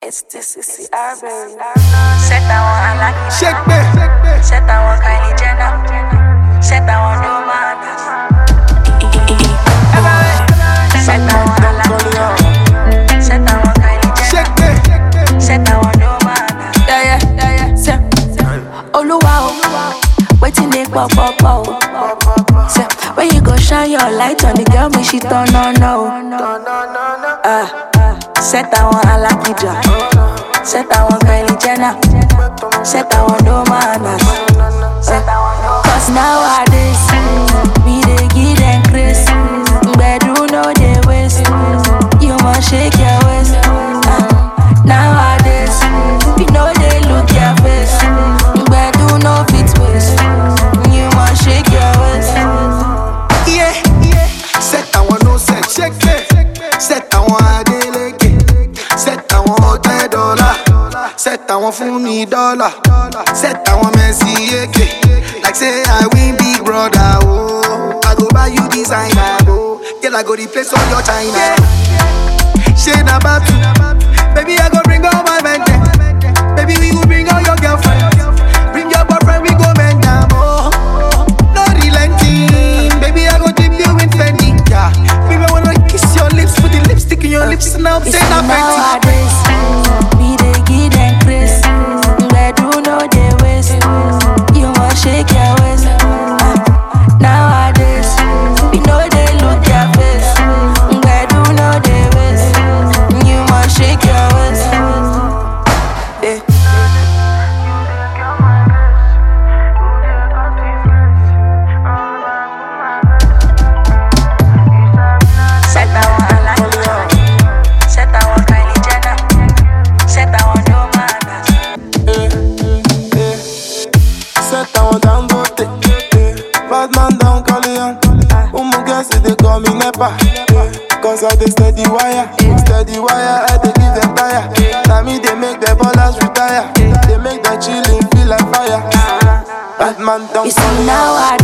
It's this is the Arbery. Set that one, I like it. Shake me. Set that one, Kylie Jenner. Set that one, no manners. Set that one, I like it. Set that one, Kylie Jenner. Shake me. Set that one, no manners. Yeah, yeah, yeah, yeah. Say, Oluwa, o, waiting they pop, pop, pop. Say, when you go shine your light on the girl, me she turn on, no. Ah, set that one, I like it, ja. Set that one, Kylie Jenner. Set that one, no manners. Set that one, no Cause nowadays, we dey give them grace. Bedu no dey waste. You must shake your waist. Ah, nowadays, we no dey look your face. Bedu no fit waste. You must shake your waist. Yeah, yeah. Set that one, no set. Shake me. Set that one, Adeleke. Set that one, Hotel Dollar. Set that one, Fumi Dollar. Set that one, Messi Eke. Like say I win Big Brother, oh. I go buy you designer, oh. Girl, I go replace all your China. Shade about you. Baby, I go bring all my men there. Baby, we go bring all your girlfriends. Bring your boyfriend, we go bend down, oh. No relenting. Baby, I go dip you in Fendi. Yeah. Baby, I wanna kiss your lips, put the lipstick in your lips, and I'm You saying see I'm Fenty. nowadays, we dey give them grace. Bedu no dey waste. You must shake your waist. Ah, nowadays, we no dey look your face. Bedu no dey waste. You must shake your waist. Eh. Set that one, I like it. Set that one, Kylie Jenner. Set that one, no manners. Set down down go take Bad man down Colian Umu guess it they call me Nepa Cause I dey steady wire Steady wire I dey give them tire Now me they make the ballers retire They make the chillin' feel like fire Bad man down You see Colian nowadays.